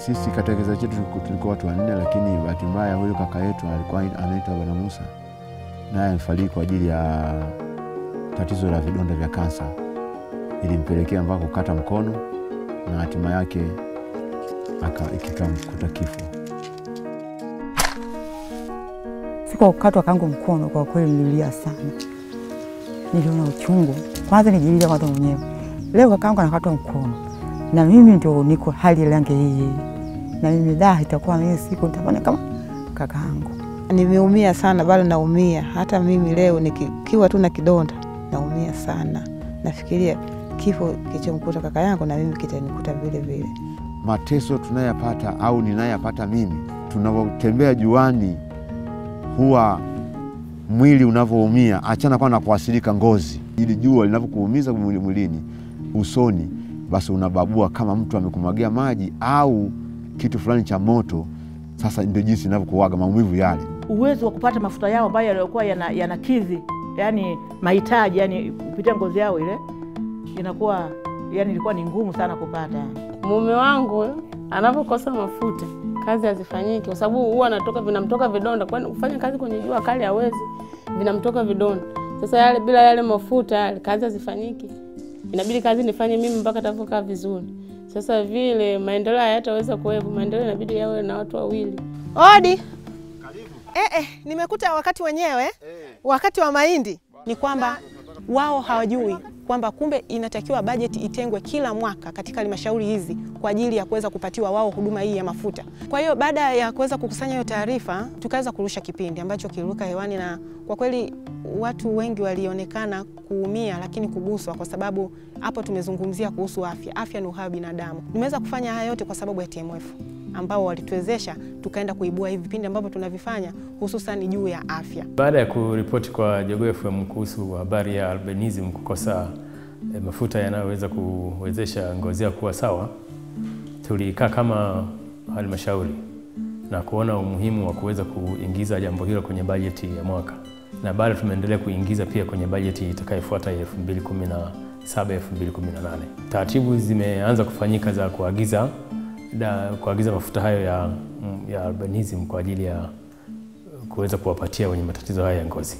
Sisi katika kizazi chetu tulikuwa watu wanne, lakini bahati mbaya huyu kaka yetu alikuwa anaitwa Bwana Musa, naye amefariki kwa ajili ya tatizo la vidonda vya kansa, ilimpelekea mpaka kukata mkono na hatima yake kikamkuta kifo. Siku kukatwa kangu mkono, kwa kweli nililia sana, niliona uchungu. Kwanza nijilia kwanza mwenyewe, leo kakangu anakatwa mkono na mimi ndio niko hali lange hii, na mimi da itakuwa mimi siku nitafanya kama kakaangu. Nimeumia sana, bado naumia. Hata mimi leo nikiwa tu na kidonda naumia sana, nafikiria kifo kilichomkuta kaka yangu na mimi kitanikuta vile vile. Mateso tunayapata au ninayapata mimi, tunapotembea juani, huwa mwili unavyoumia, achana kwanza na kuasilika ngozi, ili jua linavyokuumiza mwilini, usoni basi unababua kama mtu amekumwagia maji au kitu fulani cha moto. Sasa ndio jinsi inavyokuaga maumivu yale. Uwezo wa kupata mafuta yao ambayo yaliokuwa yanakidhi yana yani mahitaji yani kupitia ngozi yao ile inakuwa yani ilikuwa ni ngumu sana kupata. Mume wangu anapokosa mafuta kazi hazifanyiki, kwa sababu huwa anatoka vinamtoka vidonda, kwani kufanya kazi kwenye jua kali hawezi, vinamtoka vidonda. Sasa yale bila yale mafuta yale kazi hazifanyiki inabidi kazi nifanye mimi mpaka atavokaa vizuri. Sasa vile maendeleo hayataweza kuwepo, maendeleo inabidi yawe na watu wawili. Odi. Eh, eh, nimekuta wakati wenyewe eh, wakati wa mahindi ni kwamba wao hawajui kwamba kumbe inatakiwa bajeti itengwe kila mwaka katika halmashauri hizi kwa ajili ya kuweza kupatiwa wao huduma hii ya mafuta. Kwa hiyo baada ya kuweza kukusanya hiyo taarifa, tukaweza kurusha kipindi ambacho kiliruka hewani, na kwa kweli watu wengi walionekana kuumia, lakini kuguswa, kwa sababu hapo tumezungumzia kuhusu afya. Afya ni uhai wa binadamu. Nimeweza kufanya haya yote kwa sababu ya TMF ambao walituwezesha tukaenda kuibua hivi vipindi ambavyo tunavifanya hususan juu ya afya. Baada ya kuripoti kwa Jogoo FM kuhusu habari ya albinism kukosa e, mafuta yanayoweza kuwezesha ngozi yao kuwa sawa, tulikaa kama halmashauri na kuona umuhimu wa kuweza kuingiza jambo hilo kwenye bajeti ya mwaka, na bado tumeendelea kuingiza pia kwenye bajeti itakayofuata ya 2017 2018. Taratibu zimeanza kufanyika za kuagiza da, kuagiza mafuta hayo ya, ya albinism kwa ajili ya kuweza kuwapatia wenye matatizo haya ya ngozi.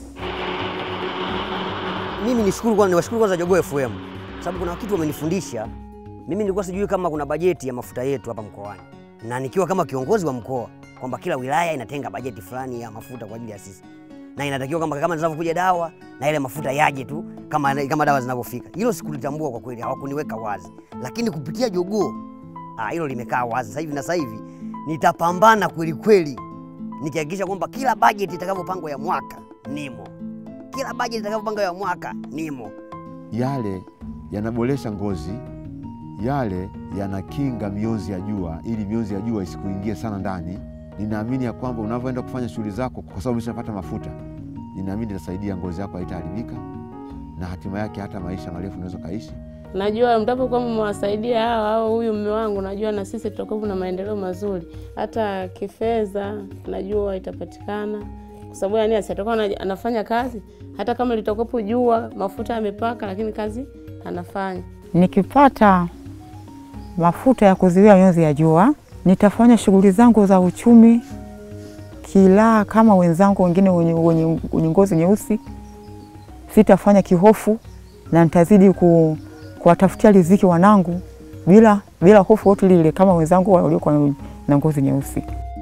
Mimi nishukuru kwanza, niwashukuru kwanza Jogoo FM sababu kuna kitu wamenifundisha. Mimi nilikuwa sijui kama kuna bajeti ya mafuta yetu hapa mkoani, na nikiwa kama kiongozi wa mkoa kwamba kila wilaya inatenga bajeti fulani ya mafuta kwa ajili ya sisi, na inatakiwa kama kama zinavyokuja dawa na ile mafuta yaje tu kama, kama dawa zinavyofika. Hilo sikulitambua kwa kweli, hawakuniweka wazi, lakini kupitia Jogoo Ah, hilo limekaa wazi sasa hivi, na sasa hivi nitapambana kweli kweli nikihakikisha kwamba kila bajeti itakavyopangwa ya mwaka nimo, kila bajeti itakavyopangwa ya mwaka nimo. Yale yanaboresha ngozi, yale yanakinga mionzi ya jua, ili mionzi ya jua isikuingie sana ndani. Ninaamini ya kwamba unavyoenda kufanya shughuli zako, kwa sababu umeshapata mafuta, ninaamini itasaidia ngozi yako haitaharibika, na hatima yake hata maisha marefu unaweza kaishi. Najua mtapokuwa mmewasaidia hawa au huyu mume wangu, najua na sisi tutakuwa na maendeleo mazuri, hata kifedha najua itapatikana, kwa sababu yani asitakuwa anafanya kazi, hata kama litakuwepo jua mafuta yamepaka, lakini kazi anafanya. Nikipata mafuta ya kuzuia mionzi ya jua, nitafanya shughuli zangu za uchumi kilaa kama wenzangu wengine wenye, wenye, wenye ngozi nyeusi. Sitafanya kihofu na nitazidi ku kuwatafutia riziki wanangu bila bila hofu yote lile, kama wenzangu waliokuwa na ngozi nyeusi.